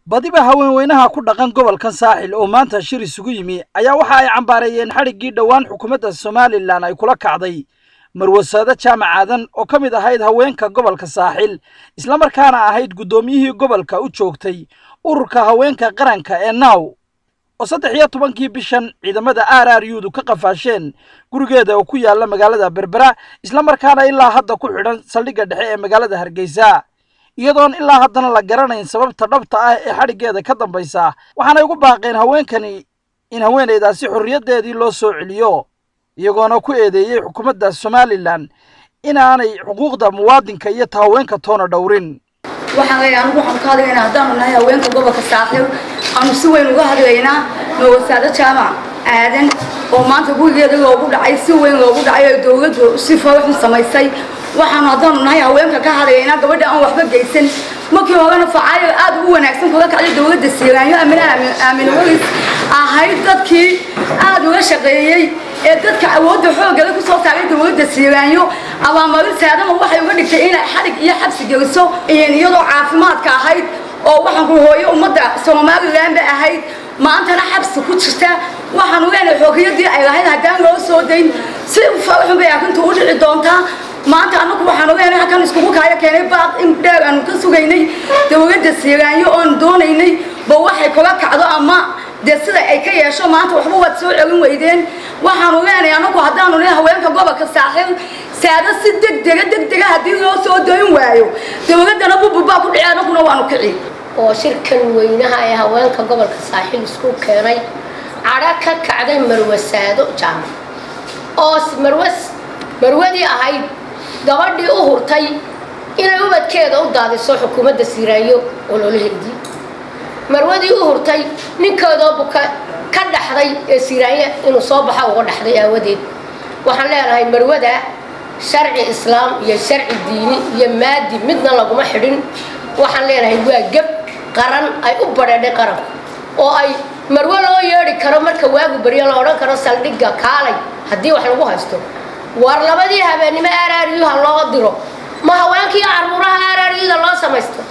badiba haweenweynaha ku dhaqan gobolkan saaxil oo maanta shir isugu yimi ayaa waxa ay cambaareeyeen xadhiggii dhowaan xukuumadda somalilan ay kula kacday marwasaado jaamac aadan oo ka mid ahayd haweenka gobolka saaxil islamarkaana ahayd guddoomiyihii gobolka u joogtay ururka haweenka qaranka ee naaw oo saddex iyo tobankii bishan ciidamada r r u-du ka qafaasheen gurigeeda oo ku yaala magaalada berbera islamarkaana ilaa hadda ku xidhan saldhigga dhexe ee magaalada hargeysa iyadoon ilaa haddana la garanayn sababta dhabta ah ee xadhiggeeda ka dambaysa waxaanay ugu baaqeen haweenkani in haweenaydaasi xorriyaddeedii loo soo celiyo iyagoona ku eedeeyey xukuumadda somalilan inaanay xuquuqda muwaadinka iyo ta haweenka toona dhowrin waxaan leeyahay anigu waxaan ka hadlaynaa haddaanu nahay haweenka gobolka saaxiib aanu si weyn uga hadlaynaa mawasaado jaamac aadan oo maanta gurigeeda loogu dhacay si weyn loogu dhacay oo dowladdu si faraxun samaysay waxaanu haddaanu nahay haweenka ka hadlaynaa gabadha aan waxba geysan markii horena facaayo aad ugu wanaagsan kula kacday dowladda siiraanyo amine aamin walis ahayd dadkii aad uga shaqeeyey ee dadka awoodda xoogala ku soo saaray dowladda siiraanyo abaamarin saadama waxay uga dhigtay inay xadhig iyo xabsi geliso iyadoo caafimaadka ahayd oo waxaan ku hooyo ummadda somalilan ba ahayd maantana xabsi ku jirta waxaanu leenahay xoogiyadii ay lahayd haddaan loo soo dayn si faraxun bay arrintu u dhici doontaa maanta anagu waxaanu leenahay halkan iskugu kaayo keenay baaq in dheer aanu ka sugaynay dowladda siiraanyo oon doonaynay ba waxay kula kacdo ama dee sida ay ka yeesho maanta waxba waad soo celin weydeen waxaanu leenahay anagu haddaanu leeyahay haweenka gobolka saaxiil saado si degdega degdega haddii loo soo dayn waayo dowladdana bububaa ku dhici anaguna waanu kici oo shirkan weynaha ee haweenka gobolka saaxiil isku keenay cadho ka kacday marwasaado jaamac oo marwas marwadii ahayd gabadhii u hurtay inay ubadkeeda u daadiso xukuumadda siiraayo ololaheedii marwadii u hurtay ninkeedoo buka ka dhaxday ee siiraanya inuu soo baxa uga dhaxday aawadeed waxaan leenahay marwada sharci islaam iyo sharci diini iyo maadi midna laguma xidhin waxaan leenahay waa geb qaran ay u badheedhay qaranku oo ay marwo loo yeedhi karo marka waagu baryo la odhan karo saldhigga kaalay haddii wax lagu haysto war labadii habeennimo araryuha loo diro ma haweenkii caruuraha araryuda loo samaysto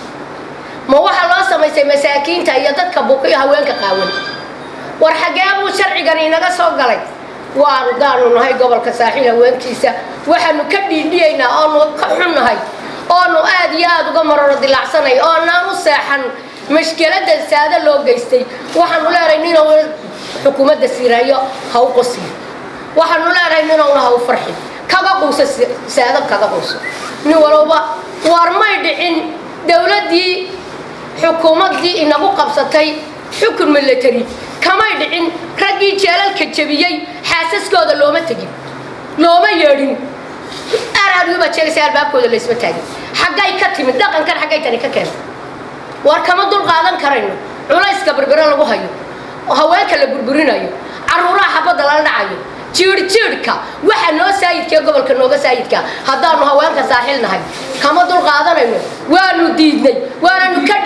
ma waxaa loo samaystay masaakiinta iyo dadka buka iyo haweenka qaawan war xaggee buu sharcigan inaga soo galay waanu daanu nahay gobolka saaxiil haweenkiisa waxaanu ka dhiidhiyaynaa oonu ka xunnahay oonu aad iyo aada uga maroro dilaacsanay oonaan u seexan mashkelada saado loo geystay waxaanu leenahay ninowna xukuumadda siiraayo ha u qosiyo waxaanu leenahay ninowna ha u farxin kaga quuso saado kaga quuso nin walowba war may dhicin dowladdii xukuumaddii inagu qabsatay xukun milatary kamay dhicin raggii jeelalka jebiyey xaasaskooda looma tegin looma yeedhin araryubaad sheegaysa albaabkooda laysma taagin xaggay ka timid dhaqankan xaggay tani ka keentay war kama dul qaadan karayno culayska berbero lagu hayo haweenka la burburinayo caruuraha xabadda lala dhacayo jiirhjiidhka waxa noo saayidkaee gobolka nooga saayidka haddaanu haweenka saaxiil nahay kama dul qaadanayno waanu diidnay waananu ka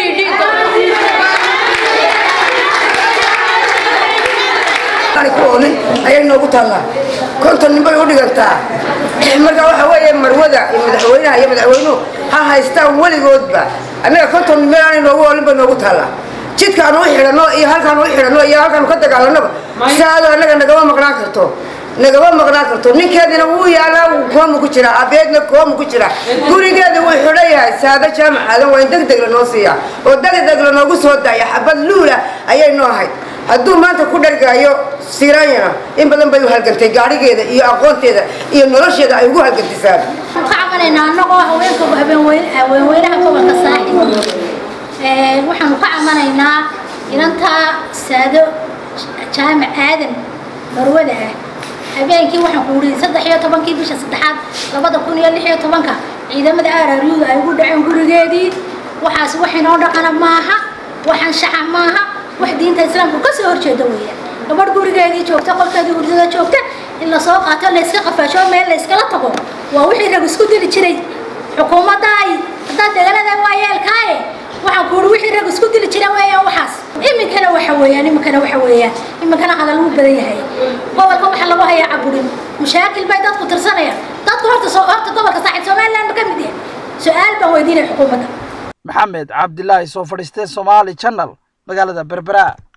dhiidhiin ayay noogu taallaa konton nin bay u dhigantaa marka waxa weeye marwada iyo madaxweynaha iyo madaxweynuhu ha haystaan weligoodba annaga konton nin meel aanay noogu oolin bay noogu taallaa jidkaanu u xidhanno iyo halkaanu u xidhanno iyo halkaanu ka dagaalanaba saado annaga nagama maqnaan karto nagama maqnaan karto ninkeedina wuu yaalaa koomu ku jiraa abeedna koomu ku jiraa gurigeeda wuu xidhan yahay saado jaamac aadan waa in deg deg lanoo siiyaa oo deg deg lanoogu soo daaya xabad luula ayay noo ahayd hadduu maanta ku dhargaayo siiraanyana in badan bay u halgantay gaadhigeeda iyo aqoonteeda iyo nolosheeda ay ugu halgantay saado ka cabanaynaa annagoo haweenka haweenweynaha gobolka saaxib waxaanu ka cabanaynaa inantaa saado jaamac aadan marwada ah habeenkii waxaan ku uriday saddex iyo tobankii bisha saddexaad labada kun iyo lix iyo tobanka ciidamada araryuda ay ugu dhaceen gurigeedii waxaas wax inoo dhaqana maaha waxaan shaxa maaha wax diinta islaamku ka soo horjeeda weeyaan gabadh gurigeedii joogta qolkeedii hurdada joogta in lasoo qaato layska qafaasho meel layskala tago waa wixii rag isku dili jiray xukuumadda ay haddaad deganada waa yeelkaaye waxaan ku uri wixii rag isku dili jira weeyaan waxaas iminkana waxa weeyaan iminkana waxa weeyaan iminkana hadal wuu badan yahay gobolka waxa lagu hayaa caburin mashaakil bay dadku tirsanayaan dadku horta soo horta gobolka saaxiib somaliland ma ka mid yahay su-aal baan weydiinaya xukuumadda maxamed cabdilaahi soo fadhiistee somaali channel magaalada berbera